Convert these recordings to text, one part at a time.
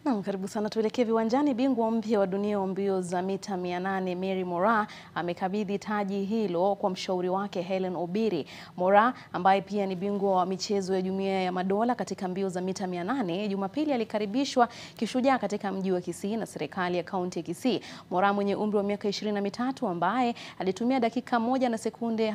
Naam, karibu sana. Tuelekee viwanjani. Bingwa mpya wa dunia wa mbio za mita 800 Mary Moraa amekabidhi taji hilo kwa mshauri wake Hellen Obiri. Moraa ambaye pia ni bingwa wa michezo ya Jumuiya ya Madola katika mbio za mita 800, Jumapili alikaribishwa kishujaa katika mji wa Kisii na serikali ya kaunti ya Kisii. Moraa mwenye umri wa miaka 23 ambaye alitumia dakika moja na sekunde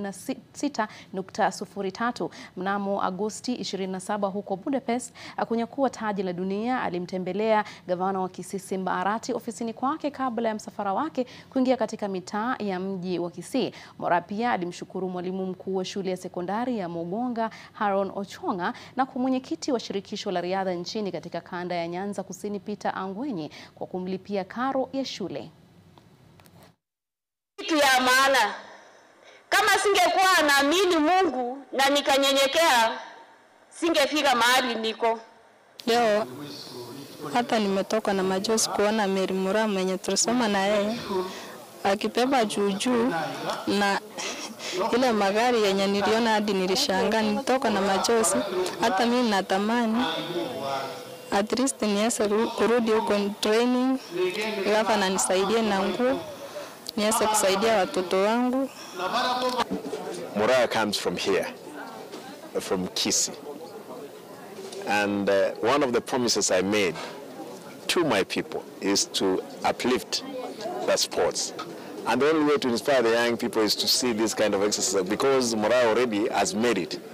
56.03 mnamo Agosti 27 huko Budapest kunyakua taji la dunia alimtembelea gavana wa Kisii Simba Arati ofisini kwake kabla ya msafara wake kuingia katika mitaa ya mji wa Kisii. Moraa pia alimshukuru mwalimu mkuu wa shule ya sekondari ya Mugonga Haron Ochonga na kwa mwenyekiti wa shirikisho la riadha nchini katika kanda ya Nyanza Kusini Peter Angwenyi kwa kumlipia karo ya shule. Kitu ya maana kama singekuwa naamini Mungu na nikanyenyekea, singefika mahali niko Leo hata nimetoka na machozi kuona Mary Moraa mwenye tulisoma na yeye akibeba juujuu na ile magari yenye niliona hadi nilishangaa, nilitoka na machozi. Hata mimi natamani at least niweze kurudi huko training, gavana nisaidie na nguo niweze kusaidia watoto wangu. Moraa comes from here, from Kisii. And uh, one of the promises I made to my people is to uplift the sports. And the only way to inspire the young people is to see this kind of exercise because Moraa already has made it.